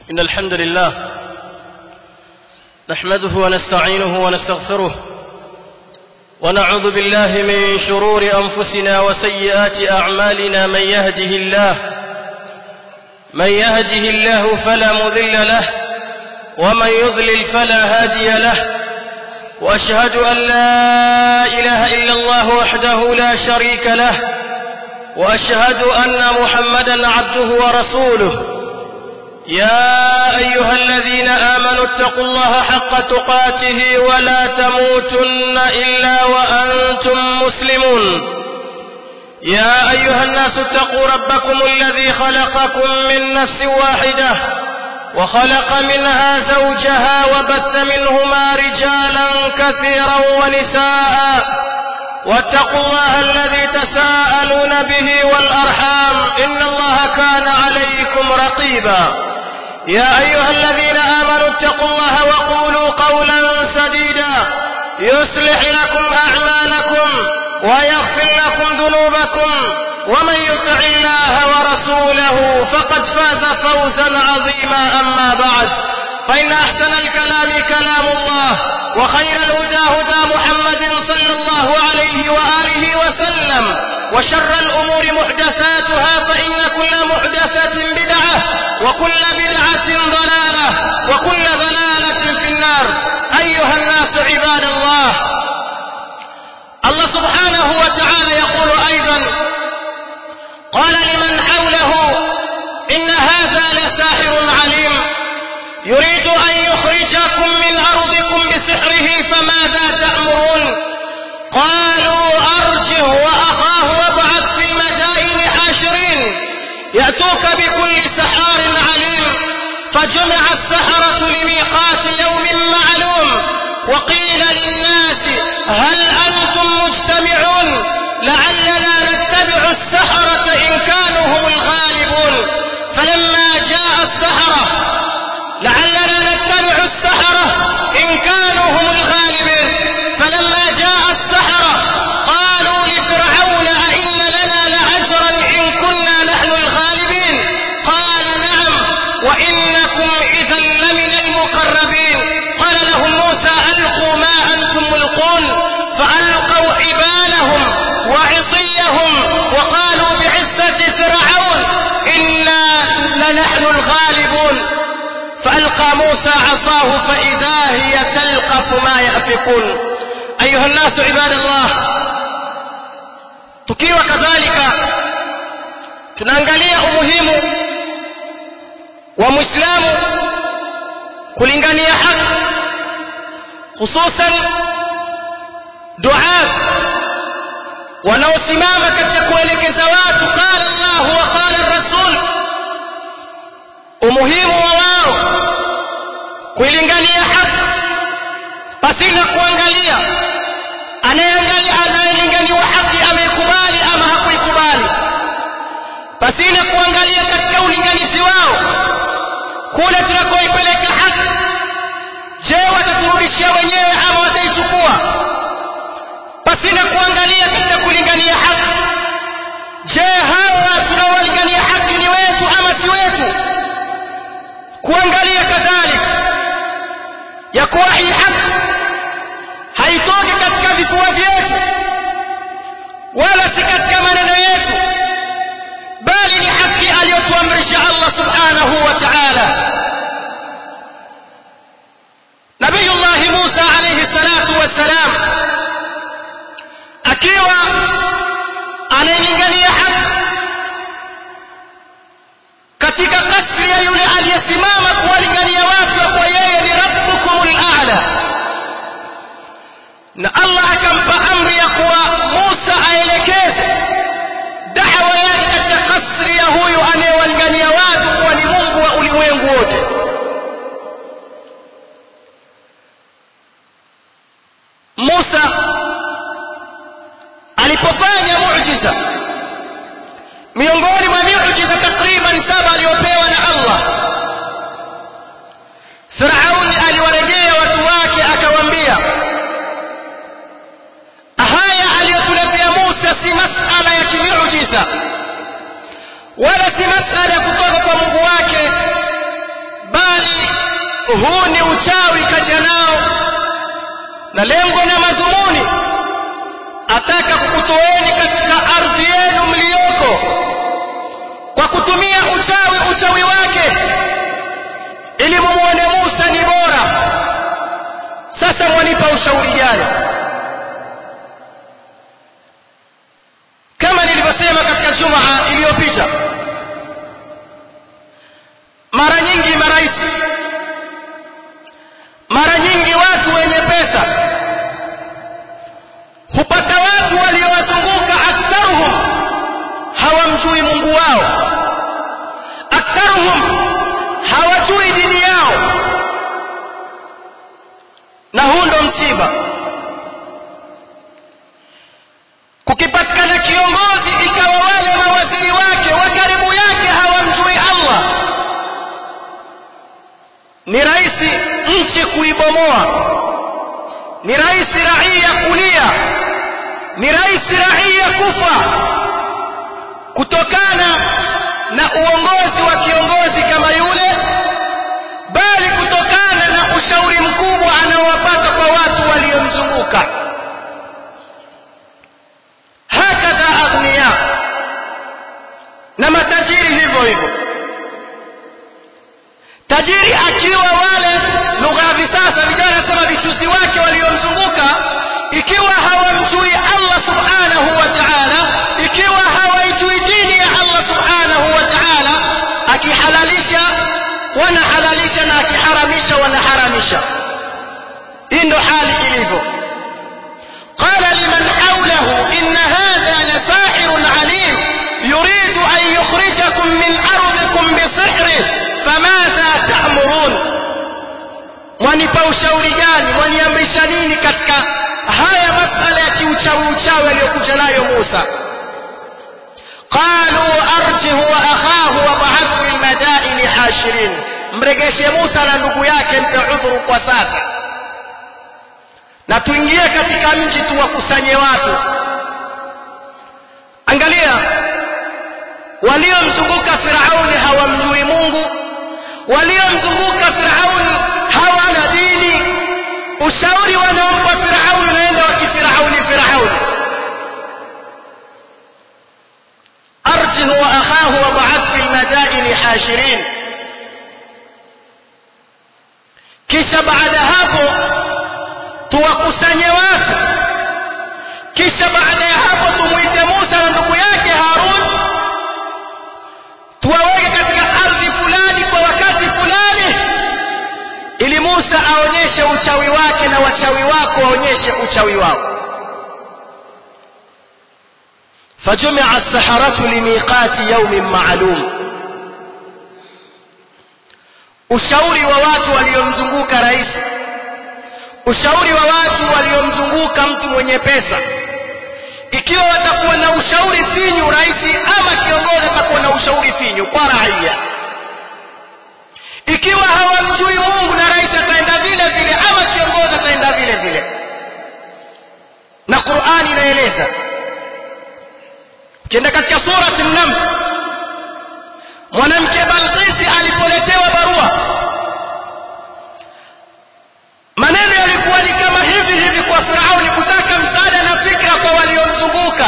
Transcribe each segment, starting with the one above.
إن الحمد لله نحمده ونستعينه ونستغفره ونعوذ بالله من شرور أنفسنا وسيئات أعمالنا من يهده الله من يهده الله فلا مذل له ومن يضلل فلا هادي له وأشهد أن لا إله إلا الله وحده لا شريك له وأشهد أن محمدا عبده ورسوله يا أيها الذين آمنوا اتقوا الله حق تقاته ولا تموتن إلا وأنتم مسلمون يا أيها الناس اتقوا ربكم الذي خلقكم من نفس واحدة وخلق منها زوجها وبث منهما رجالا كثيرا ونساء واتقوا الله الذي تساءلون به والأرحام إن الله كان عليكم رقيبا يا أيها الذين آمنوا اتقوا الله وقولوا قولا سديدا يصلح لكم أعمالكم ويغفر لكم ذنوبكم ومن يطع الله ورسوله فقد فاز فوزا عظيما أما بعد فإن أحسن الكلام كلام الله وخير الهدى هدى محمد صلى الله عليه وآله وسلم وشر الأمور محدثاتها فإن كل محدثة بدعة وكل بدعة ضلالة وكل ضلالة في النار أيها الناس عباد الله الله سبحانه وتعالى يقول أيضا قال لمن حوله إن هذا لساحر عليم يريد أن يخرجكم من أرضكم بسحره فماذا تأمرون قالوا أرجه وأخاه وابعث في المدائن حاشرين يأتوك بكل سحار عليم فجمع السحرة لميقات يوم معلوم وقيل للناس هل أنتم مجتمعون لعلنا نتبع السحرة إن كانوا هم الغالبون فلما جاء السحرة لعلنا نتبع السحرة إن كانوا هم الغالبين فلما جاء السحرة قالوا لفرعون أئن لنا لأجرا إن كنا نحن الغالبين قال نعم وإنكم إذا لمن المقربين قال لهم موسى ألقوا ما أنتم ملقون فألقوا حبالهم وعصيهم وقالوا بعزة فرعون إنا لنحن الغالبون فألقى موسى عصاه فإذا هي تلقف ما يأفكون أيها الناس عباد الله tukiwa kadhalika tunaangalia umuhimu wa mwislamu kulingania haki hususan duat wanaosimama katika kuelekeza watu qala llahu wa qala rasul umuhimu wa wao kuilingania haki pasina kuangalia anayeangalia anayelinganiwa haki ameikubali ama hakuikubali pasina kuangalia katika ulinganizi wao kule tunakoipeleka haki je wataturudishia wenyewe ama wataichukua pasina kuangalia katika kulingania haki je hawa tunaowalingania haki ni wetu ama si wetu kuangalia kadhalika ya kuwa hii haki haitoki katika vifua vyetu wala si katika maneno yetu bali ni haki aliyotuamrisha allah subhanahu wa taala nabiyullahi musa alaihi salatu wassalam akiwa anailingania haki katika kasri ya yule aliyesimama kuwalingania watu ya kuwa yeye ni rabbukum lala na allah akampa amri ya kuwa musa aelekeze dawa yake katika kasri ya huyu anayewalingania watu kuwa ni mungu wa ulimwengu wote musa alipofanya mujiza miongoni mwa miujiza takriban saba aliyopewa na allah firauni aliwarejea watu wake akawaambia haya aliyotuletea musa si masala ya kimiujiza wala si masala huu ni uchawi kaja nao na lengo na madhumuni ataka kukutoeni katika ardhi yenu mliyoko kwa kutumia uchawi uchawi wake ili mumuone Musa ni bora sasa mwanipa ushauri gani kama nilivyosema katika jumaa iliyopita mara nyingi marais mara nyingi watu wenye pesa hupata watu waliowazunguka aktharuhum hawamjui mungu wao aktharuhum hawajui dini yao na huu ndo msiba kukipatikana kiongozi ikawa wale mawaziri wake wa karibu yake hawamjui allah ni rahisi nchi kuibomoa ni rahisi raia kulia ni rahisi raia kufa kutokana na uongozi wa kiongozi kama yule bali kutokana na ushauri mkubwa anaowapata kwa watu waliomzunguka hakadha aghniya na matajiri hivyo hivyo tajiri akiwa wale lugha ya visasa vijana nasema vichuzi wake waliomzunguka ikiwa hawamjui allah subhanahu wa taala ikiwa hawaijui dini ya allah subhanahu wa taala akihalalisha wanahalalisha na akiharamisha wanaharamisha hii ndo hali ilivyo qala liman hawlahu inna hadha lasahirun alim yuridu an yukhrijakum min ardikum bisihrih famadha ta'murun mwanipa ushauri gani mwaniamrisha nini katika haya masala ya kiuchawi uchawi aliyokuja nayo Musa qalu arjihu wa akhahu wab'ath fil madaini hashirin mregeshe Musa na ndugu yake mpe udhuru kwa sasa na tuingie katika mji tuwakusanye watu angalia waliomzunguka Firauni hawamjui Mungu waliomzunguka Firauni hawana dini ushauri wanaompa Firauni naenda wakifirauni Firauni arjihu wa akhahu wab'ath fil madaini hashirin kisha baada hapo tuwakusanye watu kisha baada ya hapo tumuite Musa na ndugu yake Harun tuwaweke katika ardhi fulani kwa wakati fulani ili Musa aonyeshe uchawi wake na wachawi wako waonyeshe uchawi wao فجمع السحرة لميقات يوم معلوم ushauri wa watu waliomzunguka rais ushauri wa watu waliomzunguka mtu mwenye pesa ikiwa watakuwa na ushauri finyu rais ama kiongozi atakuwa na ushauri finyu kwa raia ikiwa hawamjui Mungu na rais ataenda vile vile ama kiongozi ataenda vile vile na Qur'ani inaeleza ukienda katika surati an-naml mwanamke Balqisi alipoletewa barua maneno yalikuwa ni kama hivi hivi kwa Firauni kutaka msaada na fikra kwa waliomzunguka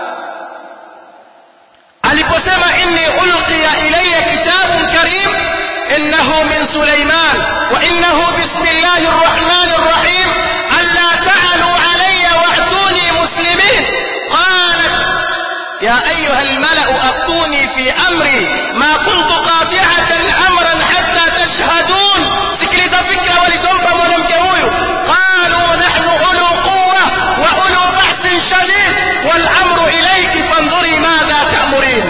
aliposema inni ulqiya ilayya kitabun karim innahu min Sulaiman wa innahu bismillahir rahmanir rahim alla ta'alu alayya wa'tuni muslimin qalat ya ayyuha al-mala'u aftuni fi amri ma kuntu qati'atan amran hatta tashhadun sikiliza fikra walizompa mwanamke huyu qalu nahnu ulu quwwa wa ulu bahsin shadid wal amru ilayki fanzuri madha ta'murin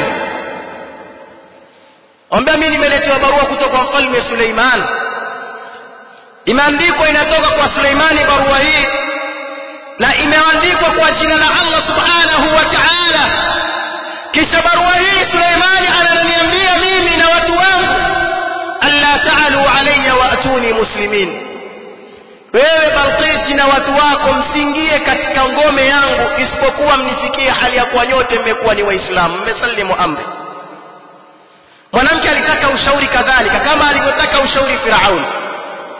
Omba mimi nimeletewa barua kutoka kwa mfalme Suleiman. Imeandikwa inatoka kwa Suleimani barua hii na imeandikwa kwa jina la Allah Subhanahu wa Ta'ala. Kisha barua hii Suleimani ananiambia mimi na watu wangu alla ta'alu alayya wa atuni muslimin. Wewe Balqisi na watu wako msiingie katika ngome yangu isipokuwa mnifikie hali ya kuwa nyote mmekuwa ni Waislamu, mmesalimu amri. mwanamke alitaka ushauri kadhalika kama alivyotaka ushauri Firauni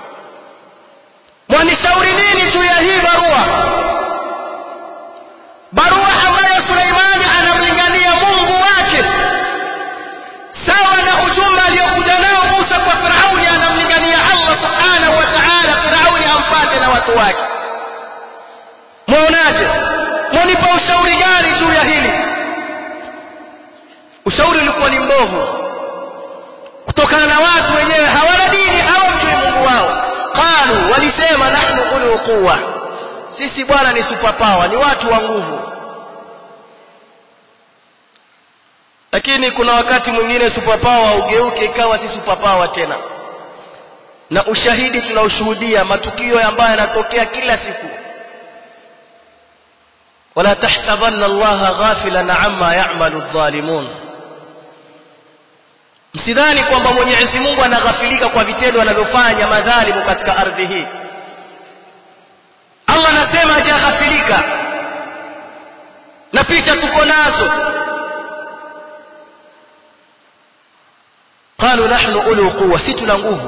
mwanishauri nini juu ya hii barua barua ambayo suleimani anamlingania mungu wake sawa na ujumbe aliyokuja nao musa kwa firauni anamlingania allah subhanahu wa taala firauni ampate na watu wake mwaonaje mwanipa ushauri gani juu ya hili ushauri ulikuwa ni mbovu kutokana na watu wenyewe hawana dini hawamjui mungu wao qalu walisema nahnu ulu quwa sisi bwana ni superpower ni watu wa nguvu lakini kuna wakati mwingine superpower ugeuke ikawa si superpower tena na ushahidi tunaoshuhudia matukio ambayo yanatokea kila siku wala tahsabanna allaha ghafilan amma ya'malu adh-dhalimun msidhani kwamba mwenyezi mungu anaghafilika kwa vitendo anavyofanya madhalimu katika ardhi hii allah anasema hajaghafilika na picha tuko nazo qalu nahnu ulu quwa si tuna nguvu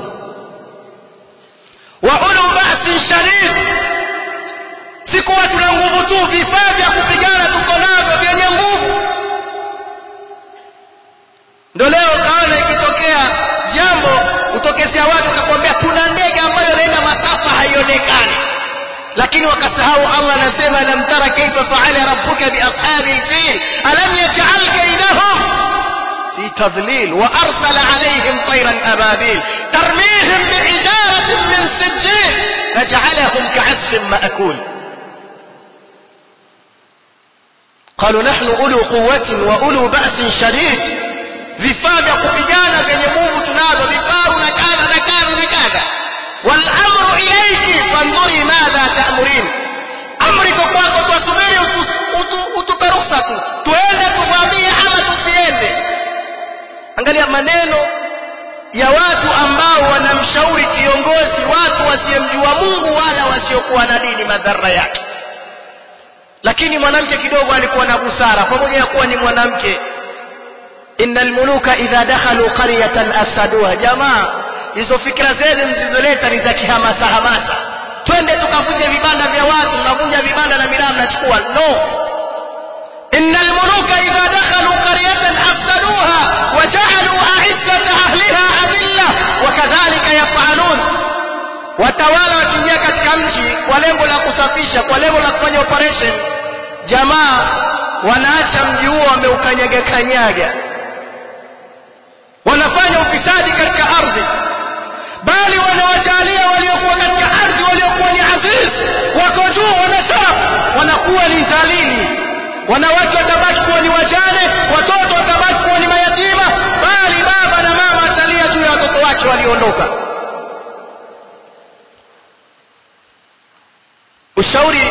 wa ulu ba'sin shadid si kuwa tuna nguvu tu vifaa vya kupigana tuko navyo vyenye nguvu ndo leo kaona ikitokea jambo utokezea watu wakakwambia tuna ndege ambayo inaenda masafa haionekani lakini wakasahau allah anasema lam tara kaifa faala rabbuka biashabi lfil alam yajal kaidahum fi tadlil wa arsala alaihim tayran ababil tarmihim biijaratin min sijil fajalahum kaasfin maakul قالوا نحن أولو قوة وأولو بأس شديد vifaa vya kupigana vyenye nguvu tunavyo vifaru na kadha na kadha na kadha walamru ilaiki fandhuri madha tamurin amri iko kwako twasubiri utupe ruhusa tu tuende tuvamie ama tusiende angalia maneno ya watu ambao wanamshauri kiongozi watu wasiyemjua mungu wala wasiokuwa na dini madhara yake lakini mwanamke kidogo alikuwa na busara pamoja na kuwa ni mwanamke inna almuluka idha dakhalu qaryatan afsaduha jamaa hizo fikra zenu mzizoleta ni za kihamasa hamasa twende tukavunje vibanda vya watu mnavunja vibanda na miraa mnachukua no inna almuluka idha dakhalu qaryatan afsaduha waja'alu a'izzata ahliha adilla wakadhalika yaf'alun watawala wakiingia katika mji kwa lengo la kusafisha kwa lengo la kufanya operation jamaa wanaacha mji huo wameukanyaga kanyaga wanafanya ufisadi katika ardhi bali wanawajalia waliokuwa katika ardhi waliokuwa ni aziz wako juu wanasaa wanakuwa ni dhalili wanawake watabaki kuwa ni wajane watoto watabaki kuwa ni mayatima bali baba na mama atalia juu ya watoto wake walioondoka ushauri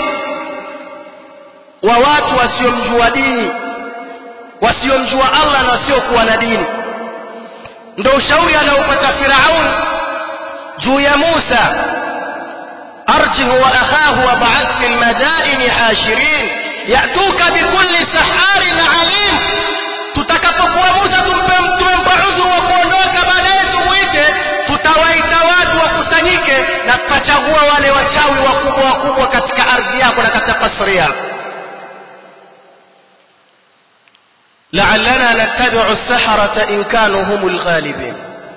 wa watu wasiomjua dini wasiomjua allah na wasiokuwa na dini ndo ushauri anaopata firaun juu ya musa arjih wa akhahu wabaath fi lmadaini hashirin yatuka bikulli saharin alim tutakapokuwa musa tumempa udhuru wa kuondoka baadaye tumwite tutawaita watu wakusanyike na tutachagua wale wachawi wakubwa wakubwa katika ardhi yako na katika kasri yako لعلنا نتبع السحرة إن كانوا هم الغالبين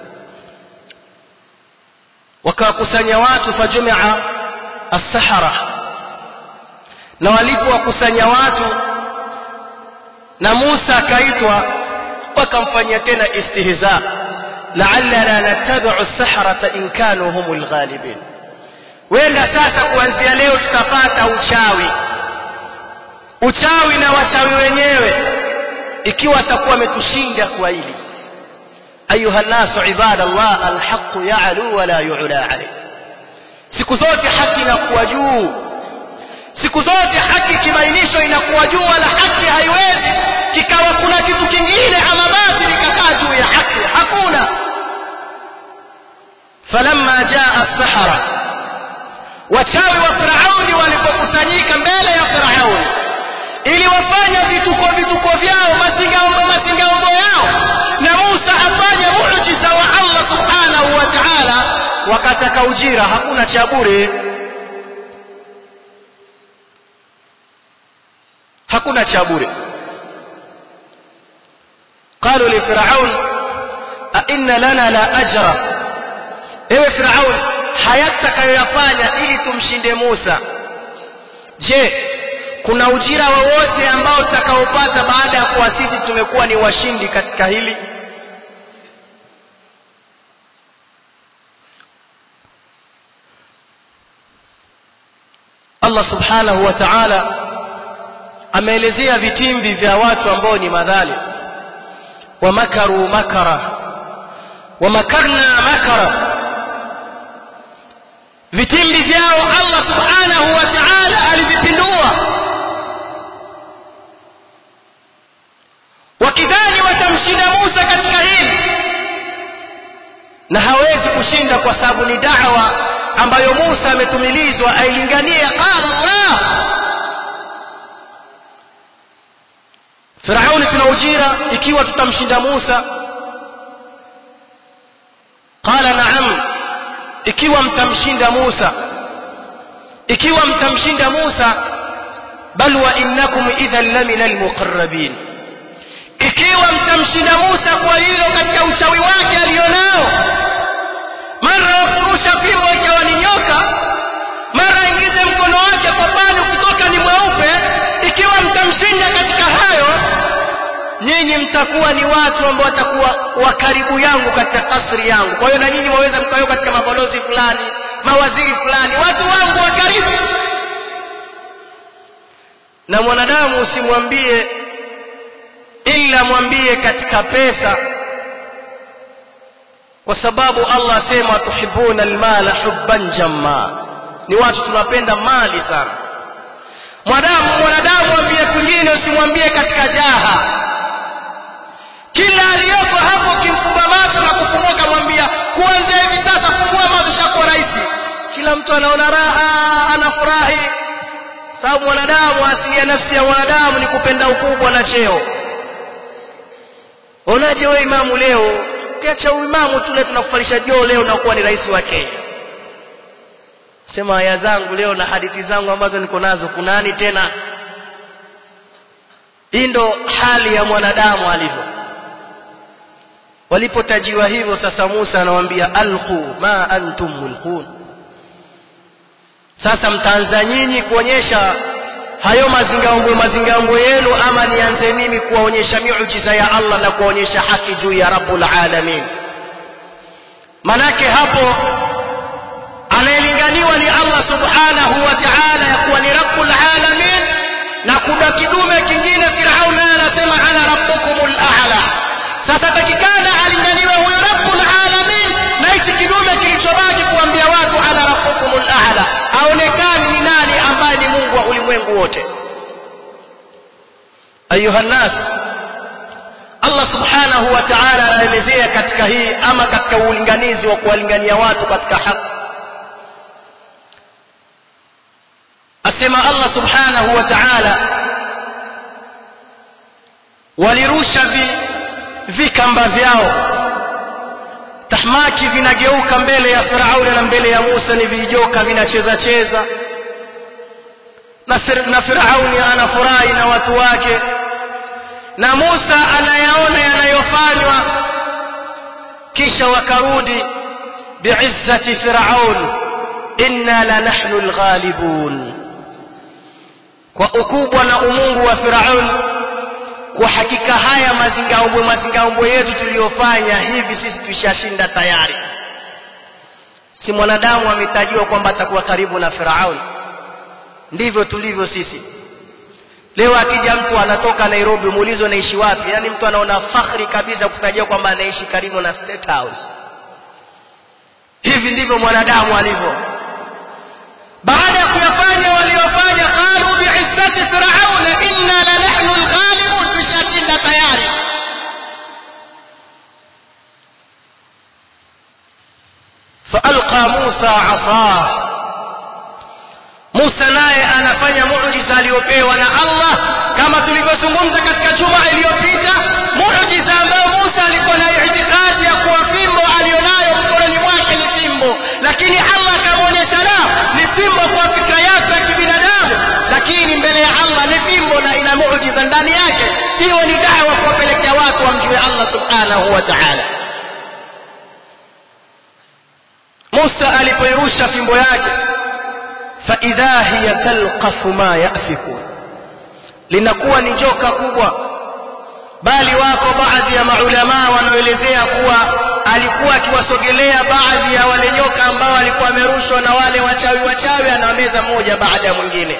wakawakusanya watu fajumia assahara na walipowakusanya watu na musa akaitwa wakamfanyia tena istihza laallana nattabiu saharata in kanu hum lghalibin wenda sasa kuanzia leo tutapata uchawi uchawi na wachawi wenyewe ikiwa atakuwa ametushinda kwa hili ayuha nnasu ibadallah alhaqu yalu wala yula alayh siku zote haki inakuwa juu siku zote haki kibainishwa inakuwa juu wala haki haiwezi kikawa kuna kitu kingine ama batili kakaa juu ya haki hakuna falamma jaa sahara wachawi wa firauni walipokusanyika mbele ya firauni ili wafanya vituko vituko vyao masingaombo masingaombo yao na musa afanye muujiza wa allah subhanahu wa taala wakataka ujira hakuna cha bure hakuna cha bure qalu li firaun a inna lana la ajra ewe firaun hayatakayoyafanya ili tumshinde Musa je kuna ujira wowote ambao tutakaopata baada ya kuwa sisi tumekuwa ni washindi katika hili Allah subhanahu wa ta'ala ameelezea vitimbi vya watu ambao ni madhali wa makaru makara wa makarna makara vitimbi vyao Allah subhanahu wa ta'ala alivipindua wakidhani watamshinda Musa katika hili na hawezi kushinda kwa sababu ni da'wa ambayo Musa ametumilizwa ailingania qala Allah Firauni tuna ujira ikiwa tutamshinda Musa qala na'am ikiwa mtamshinda Musa ikiwa mtamshinda Musa bal wa innakum idhan lamina almuqarrabin ikiwa mtamshinda Musa kwa hilo katika uchawi wake alionao mara kurusha fimbo ikawa ni nyoka mara ingize mkono wake kopani ukitoka ni mweupe ikiwa mtamshinda katika hayo nyinyi mtakuwa ni watu ambao watakuwa wa karibu yangu katika kasri yangu kwa hiyo na nyinyi waweza mkayo katika mabalozi fulani mawaziri fulani watu wangu wa karibu na mwanadamu usimwambie ila mwambie katika pesa kwa sababu Allah asema tuhibuna almala hubban jamma ni watu tunapenda mali sana mwanadamu mwanadamu mwambie kwingine usimwambie katika jaha kila aliyoko hapo kimfumba macho na kufunguka mwambia kuanzia hivi sasa fungua macho shakuwa rahisi kila mtu anaona raha anafurahi sababu mwanadamu asili ya nafsi ya mwanadamu ni kupenda ukubwa na cheo onaje wewe imamu leo ukiacha uimamu tule tunakufalisha joo leo nakuwa ni rais wa Kenya sema aya zangu leo na hadithi zangu ambazo niko nazo kunani tena hii ndo hali ya mwanadamu alivyo walipotajiwa hivyo sasa Musa anawaambia alqu ma antum mulqun sasa mtaanza nyinyi kuonyesha hayo mazingaombwe mazingaombwe yenu ama nianze mimi kuwaonyesha miujiza ya Allah na kuwaonyesha haki juu ya rabbul alamin manake hapo anayelinganiwa ni Allah subhanahu wa ta'ala ya kuwa ni rabbul alamin na kuna kidume kingine Firaun naye anasema ana rabbukumul a'la sasa takikana alinganiwe huyo rabbul alamin na hichi kidume kilichobaki kuambia watu ana rabbukumul a'la aonekani ni nani ambaye ni Mungu wa ulimwengu wote ayuha nas Allah subhanahu wa ta'ala anaelezea katika hii ama katika ulinganizi wa kuwalingania watu katika haki asema Allah subhanahu wa ta'ala walirusha vi, vikamba vyao tahmaki vinageuka mbele ya Firauni na mbele ya Musa ni vijoka vinacheza cheza na, na Firauni anafurahi na watu wake na Musa anayaona yanayofanywa kisha wakarudi biizzati Firaun inna la nahnu alghalibun kwa ukubwa na umungu wa Firaun kwa hakika haya mazingaombwe mazingaombwe yetu tuliyofanya hivi sisi tushashinda tayari si mwanadamu ametajiwa kwamba atakuwa karibu na Firaun ndivyo tulivyo sisi leo akija mtu anatoka Nairobi muulizo anaishi wapi yani mtu anaona fakhri kabisa kutajia kwamba anaishi karibu na State House hivi ndivyo mwanadamu alivyo baada ya kuyafanya waliofanya qalu bi'izzati fir'auna inna la nahnu al-ghalibun tushashinda tayari فألقى موسى عصاه Musa naye anafanya muujiza aliyopewa na Allah kama tulivyozungumza katika juma iliyopita muujiza ambao Musa alikuwa na itikadi ya kuwa fimbo alionayo mkononi mwake ni fimbo lakini Allah akamwonyesha la ni fimbo kwa fikra yake ya kibinadamu lakini mbele ya Allah ni fimbo na ina muujiza hiyo ni dawa kuwapelekea watu wamjue allah subhanahu wa taala musa alipoirusha fimbo yake faidha hiya talqafu ma yafikun linakuwa ni joka kubwa bali wako baadhi ya maulamaa wanaoelezea kuwa alikuwa akiwasogelea baadhi ya wale nyoka ambao walikuwa wamerushwa na wale wachawi wachawi anawameza mmoja baada ya mwingine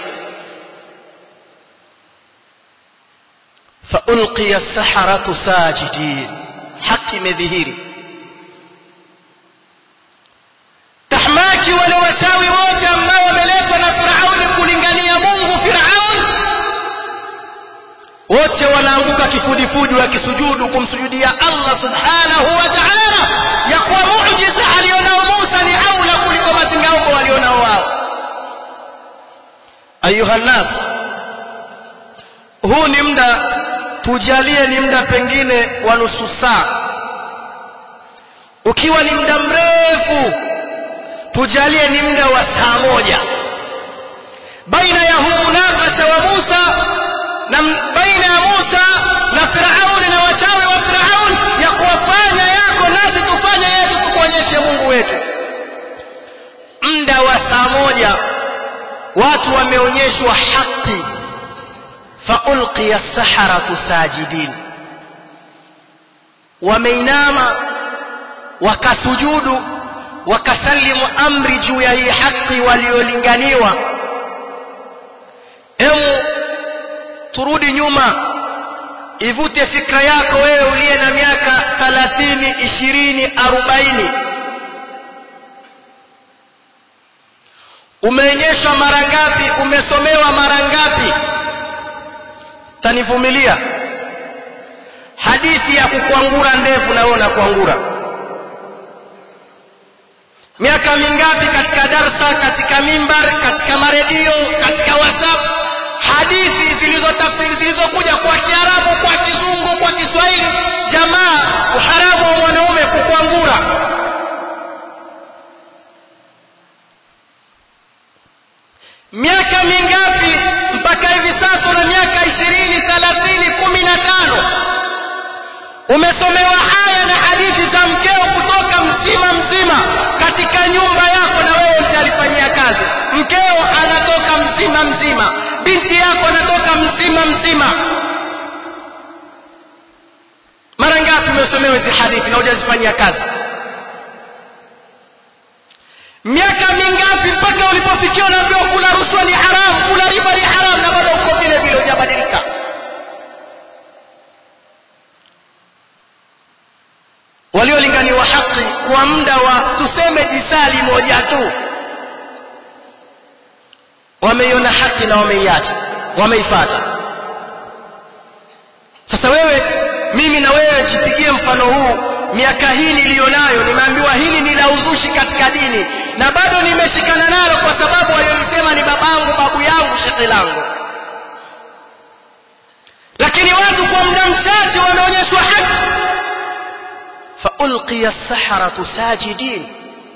faulqiya saharatu sajidin haki imedhihiri tahmaki wale wachawi wote ambao wameletwa na firauni kulingania mungu firaun wote wanaanguka kifudifudi wakisujudu kumsujudia allah subhanahu wa taala ya kuwa mujiza alionao musa ni aula kuliko mazingaombo walionao wao ayuha nnas huu ni muda tujalie ni muda pengine wa nusu saa ukiwa ni muda mrefu tujalie ni muda wa saa moja baina ya huu munakasha wa musa na baina ya musa na firauni na wachawi wa firauni ya kuwafanya yako nasi tufanye yetu tukuonyeshe mungu wetu muda wa saa moja watu wameonyeshwa haki faulqiya saharatu sajidin wameinama wakasujudu wakasalimu amri juu ya hii haki waliolinganiwa emu turudi nyuma ivute fikra yako wewe uliye na miaka thalathini ishirini arobaini umeonyeshwa mara ngapi umesomewa mara ngapi tanivumilia hadithi ya kukwangura ndefu na wewe unakwangura miaka mingapi katika darsa katika mimbar katika maredio katika whatsapp hadithi zilizotafsiri zilizokuja kwa kiarabu kwa kizungu kwa kiswahili jamaa uharamu wa mwanaume kukwangura miaka mingapi mpaka hivi sasa na miaka ishirini thelathini kumi na tano umesomewa aya na hadithi za mkeo kutoka mzima mzima katika nyumba yako na wewe utalifanyia kazi mkeo anatoka mzima mzima binti yako anatoka mzima mzima mara ngapi umesomewa hizi hadithi na hujazifanyia kazi miaka mingapi mpaka ulipofikia unaambiwa kula rushwa ni haramu kula riba ni haramu na bado uko vile vile hujabadilika waliolinganiwa haki kwa muda wa tuseme jisali moja tu wameiona haki na wameiacha wameifata sasa wewe mimi na wewe jipigie mfano huu miaka hii niliyonayo nimeambiwa hili ni la uzushi katika dini na bado nimeshikana nalo kwa sababu waliolisema ni babangu babu yangu shekhe langu lakini watu kwa muda mchache wameonyeshwa haki faulqiya saharatu sajidin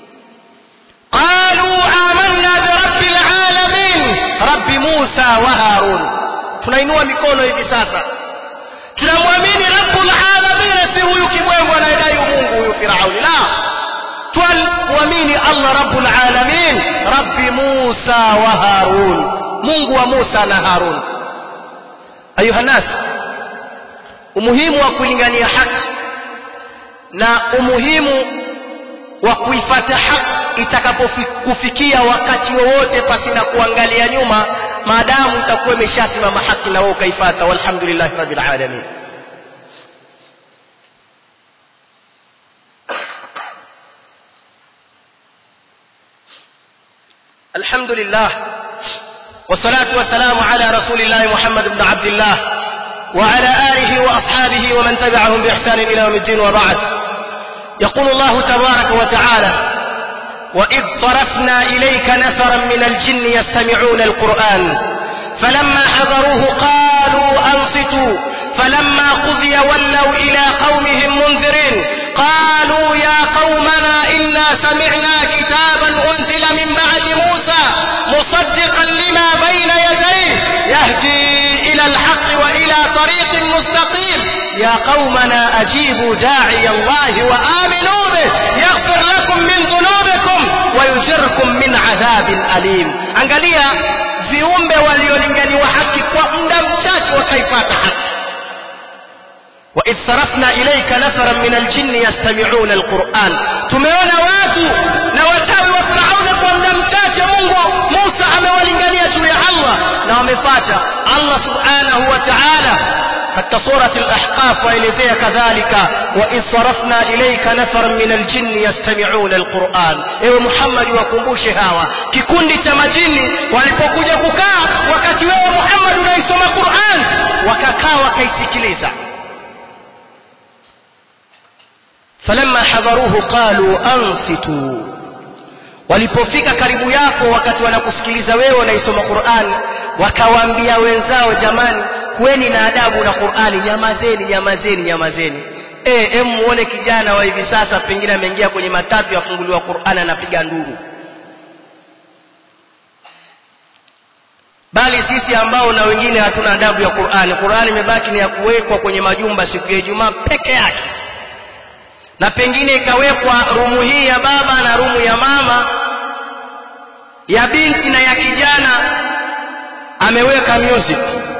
qalu amanna birabbi lalamin rabbi musa wa harun tunainua mikono hivi sasa tunamwamini rabbul alamin si huyu kibwengo anayedai umungu huyu firauni la twamwamini allah rabbul alamin rabbi musa wa harun mungu wa musa na harun ayuha nas umuhimu wa kulingania haki na umuhimu wa kuifata haki itakapokufikia wakati wowote pasina kuangalia nyuma maadamu itakuwa imeshasimama haki na wewe ukaifata walhamdulillahi rabbil alamin الحمد لله والصلاة والسلام على رسول الله محمد بن عبد الله وعلى آله وأصحابه ومن تبعهم بإحسان إلى يوم الدين وبعد يقول الله تبارك وتعالى وإذ صرفنا إليك نفرا من الجن يستمعون القرآن فلما حضروه قالوا أنصتوا فلما قضي ولوا إلى قومهم منذرين قالوا يا قومنا إنا سمعنا كتابا أنزل من بعد موسى مصدقا لما بين يديه يهدي إلى الحق وإلى طريق مستقيم ya qaumana ajibu da'i Allah wa aminu bih yaghfir lakum min dhunubikum wa yujirkum min adhabin alim angalia viumbe waliolinganiwa haki kwa muda mchache wakaipata haki وإذ صرفنا إليك نفرا من الجن يستمعون القرآن tumeona watu na watawi wa Firauni kwa muda mchache Mungu Musa amewalingania juu ya Allah na wamefata Allah subhanahu wa ta'ala katika surati al-ahqaf waelezea kadhalika wa idh sarafna ilayka nafaran min al-jinn yastami'una al-Qur'an ewe Muhammad wakumbushe hawa kikundi cha majini walipokuja kukaa wakati wewe Muhammad unaisoma Qur'an wakakaa wakaisikiliza falamma hadaruhu qalu ansitu walipofika karibu yako wakati wanakusikiliza wewe unaisoma Qur'an wakawaambia wenzao jamani kuweni na adabu na Qur'ani nyamazeni nyamazeni nyamazeni eh em muone kijana wa hivi sasa pengine ameingia kwenye matatu yafunguliwa Qur'an anapiga nduru bali sisi ambao na wengine hatuna adabu ya Qur'ani Qur'ani imebaki ni ya kuwekwa kwenye majumba siku ya Ijumaa peke yake na pengine ikawekwa rumu hii ya baba na rumu ya mama ya binti na ya kijana ameweka music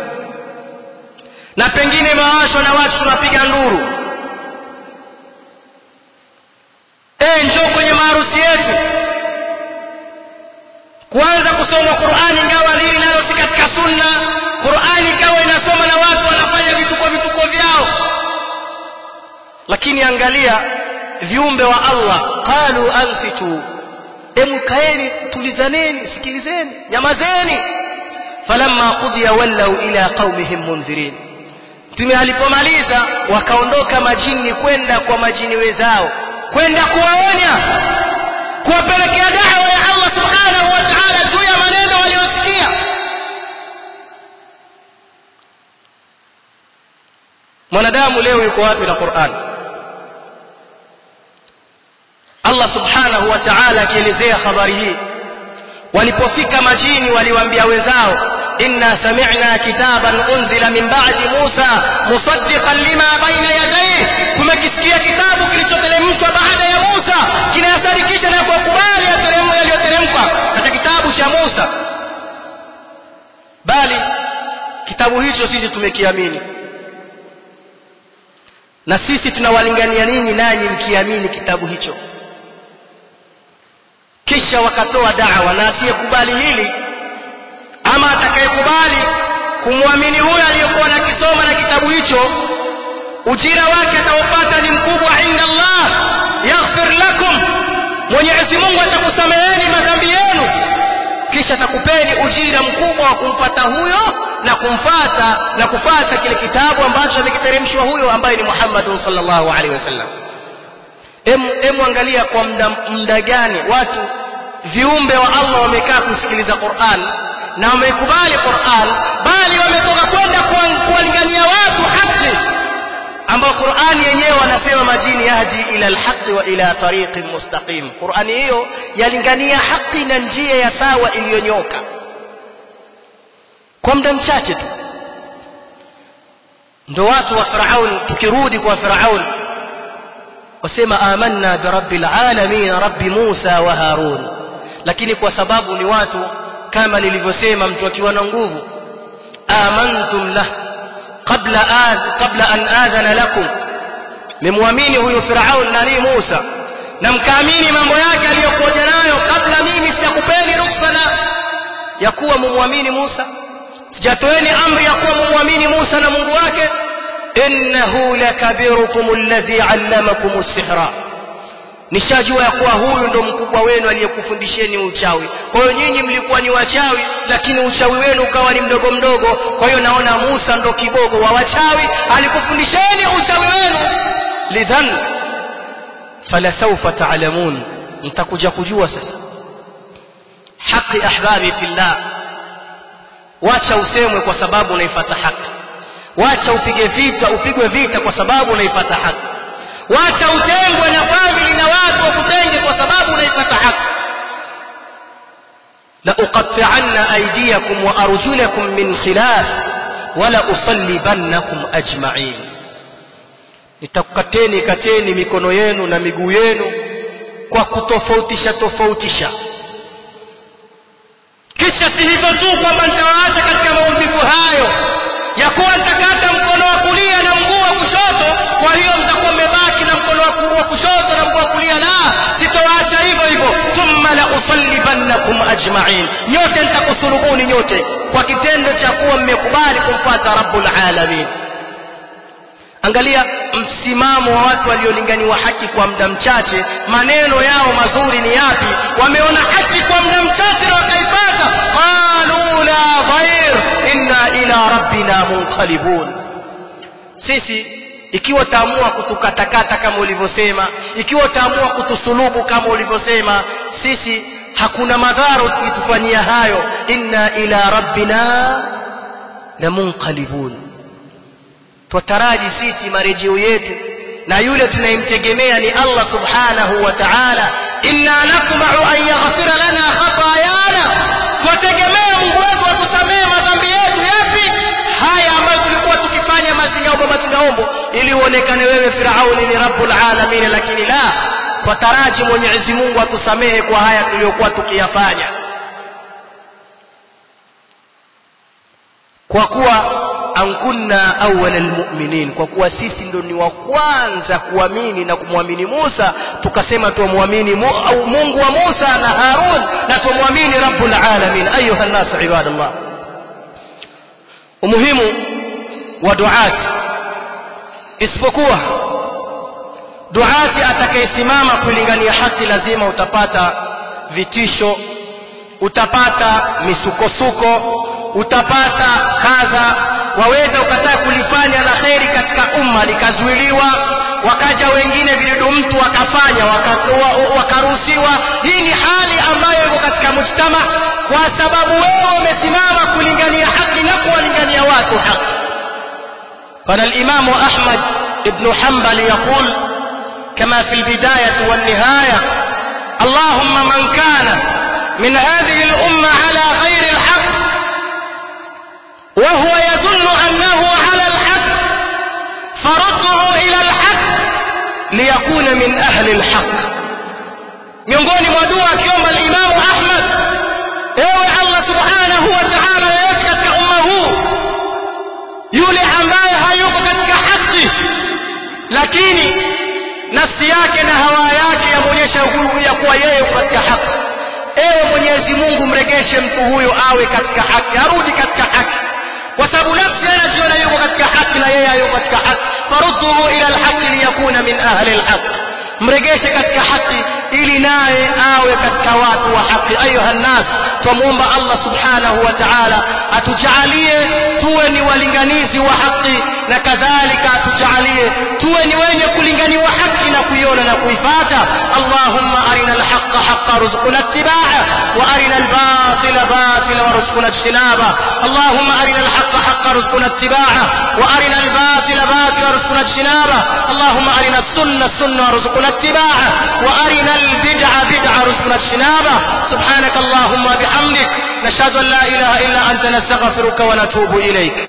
na pengine mawasho na watu tunapiga nduru eh njoo kwenye maharusi yetu kuanza kusoma Qur'ani ingawa lili nalo si katika sunna Qur'ani ikawa inasoma na watu wanafanya vituko vituko vyao lakini angalia viumbe wa Allah qalu ansitu emu kaeni tulizaneni sikilizeni nyamazeni falamma qudiya wallau ila qaumihim munzirin mtume alipomaliza wakaondoka majini kwenda kwa majini wenzao kwenda kuwaonya kuwapelekea dawa ya Allah subhanahu wa ta'ala juu ya maneno waliyosikia mwanadamu leo yuko wapi na Qur'an Allah subhanahu wa ta'ala akielezea habari hii walipofika majini waliwaambia wenzao inna sami'na kitaban unzila min ba'di Musa musaddiqan lima baina yadayhi tumekisikia kitabu kilichoteremshwa baada ya Musa kinayasadikisha na kukubali yaliyoteremka katika kitabu cha Musa bali kitabu hicho sisi tumekiamini na sisi tunawalingania ninyi nanyi mkiamini kitabu hicho kisha wakatoa dawa na asiyekubali hili ama atakayekubali kumwamini huyo aliyekuwa nakisoma na kitabu hicho ujira wake ataupata ni mkubwa inda Allah yaghfir lakum Mwenyezi Mungu atakusameheni madhambi yenu kisha atakupeni ujira mkubwa wa kumpata huyo na kumfata na kufata kile kitabu ambacho amekiteremshwa huyo ambaye ni Muhammad sallallahu alaihi wasallam em em angalia kwa muda muda gani watu viumbe wa Allah wamekaa kusikiliza Qur'an na wameikubali Qur'an bali wametoka kwenda kuwalingania watu haki ambao Qur'an yenyewe wanasema majini yahdi ila alhaq wa ila tariqin mustaqim Qur'an hiyo yalingania haki na njia ya sawa iliyonyoka kwa muda mchache tu ndo watu wa Firaun tukirudi kwa Firaun wasema amanna bi rabbil alamin rabbi Musa wa Harun lakini kwa sababu ni watu kama nilivyosema mtu akiwa na nguvu amantum lah qabla az qabla an adhana lakum memwamini huyo Firaun na ni Musa na mkaamini mambo yake aliyokuja nayo kabla mimi sijakupeni ruhusa na ya kuwa mumwamini Musa sijatoeni amri ya kuwa mumwamini Musa na Mungu wake innahu lakabirukum alladhi allamakum as-sihra nishajua ya kuwa huyu ndo mkubwa wenu aliyekufundisheni uchawi kwa hiyo nyinyi mlikuwa ni wachawi lakini uchawi wenu ukawa ni mdogo mdogo kwa hiyo naona Musa ndo kibogo wa wachawi alikufundisheni uchawi wenu lidhan falasawfa ta'lamun mtakuja kujua sasa haki ahbabi fillah wacha usemwe kwa sababu unaifuata haki wacha upige vita upigwe vita kwa sababu unaifuata haki wacha utengwe na famili na watu wakutenge kwa sababu unaifuata haki la uqatti'anna aydiyakum wa arjulakum min khilaf wala usallibannakum ajma'in nitakukateni kateni mikono yenu na miguu yenu kwa kutofautisha tofautisha kisha si hivyo tu kwamba nitawaacha katika maumivu hayo ya kuwa nitakata mkono wa kulia na mguu wa kushoto kwa hiyo mtakuwa mmebaki na mkono wa kushoto na mguu wa kulia la sitowaacha hivyo hivyo thumma la usallibannakum ajmain nyote nitakusulubuni nyote kwa kitendo cha kuwa mmekubali kumfuata rabbul alamin angalia msimamo wa watu waliolinganiwa haki kwa muda mchache maneno yao mazuri ni yapi wameona haki kwa muda mchache na wakaipata qalu la dhair inna ila rabbina munqalibun sisi ikiwa utaamua kutukatakata kama ulivyosema ikiwa utaamua kutusulubu kama ulivyosema sisi hakuna madhara ukitufanyia hayo inna ila rabbina lamunqalibun twataraji sisi marejeo yetu na yule tunayemtegemea ni Allah subhanahu wa ta'ala inna natma'u an yaghfira lana khatayana twategemea Mungu wetu atusamehe madhambi yetu yapi haya ambayo tulikuwa tukifanya mazingaombo mazingaombo ili uonekane wewe Firauni ni rabbul alamin lakini la twataraji Mwenyezi Mungu atusamehe kwa haya tuliyokuwa tukiyafanya kwa kuwa ankunna awwala almu'minin kwa kuwa sisi ndo ni wa kwanza kuamini na kumwamini Musa tukasema tumwamini Mungu wa Musa na Harun na tumwamini rabbul alamin ayuha nas ibadallah umuhimu wa duati isipokuwa duati atakayesimama kulingania haki lazima utapata vitisho utapata misukosuko utapata kadha waweza ukataa kulifanya la kheri katika umma likazuiliwa wakaja wengine vidudu mtu wakafanya wakaruhusiwa hii ni hali ambayo iko katika mujtama kwa sababu wewe umesimama kulingania haki na kuwalingania watu haki قال الإمام أحمد بن حنبل يقول كما في البداية والنهاية اللهم من كان من هذه الأمة على غير الحق وهو يظن أنه على الحق فرده إلى الحق ليكون من أهل الحق miongoni mwa dua akiomba alimamu ahmad ewe allah subhanahu wa taala yeyote katika umma huu yule ambaye hayuko katika haki lakini nafsi yake na hawa yake yamwonyesha ya kuwa yeye yuko katika haki ewe mwenyezi mungu mregeshe mtu huyo awe katika haki arudi katika haki kwa sababu nafsi anajiona yuko katika haki na yeye hayuko katika haki farudduhu ila alhaqi liyakuna min ahli alhaq mregeshe katika haki ili naye awe katika watu wa haki ayuha nnas twamwomba allah subhanahu wa taala atujalie tuwe ni walinganizi wa haki na kadhalika atujalie tuwe ni wenye kulinganiwa haki na kuiona na kuifata allahumma arina alhaqa haqa ruzquna ittiba'a wa arina albatila batila warzuqna ijtinaba allahumma arina alhaqa haqa ruzquna ittiba'a wa arina albatila batila warzuqna ijtinaba allahumma arina السنة السنة وارزقنا اتباعه وأرنا البدع بدع رزقنا اجتنابه سبحانك اللهم وبحمدك نشهد أن لا إله إلا أنت نستغفرك ونتوب إليك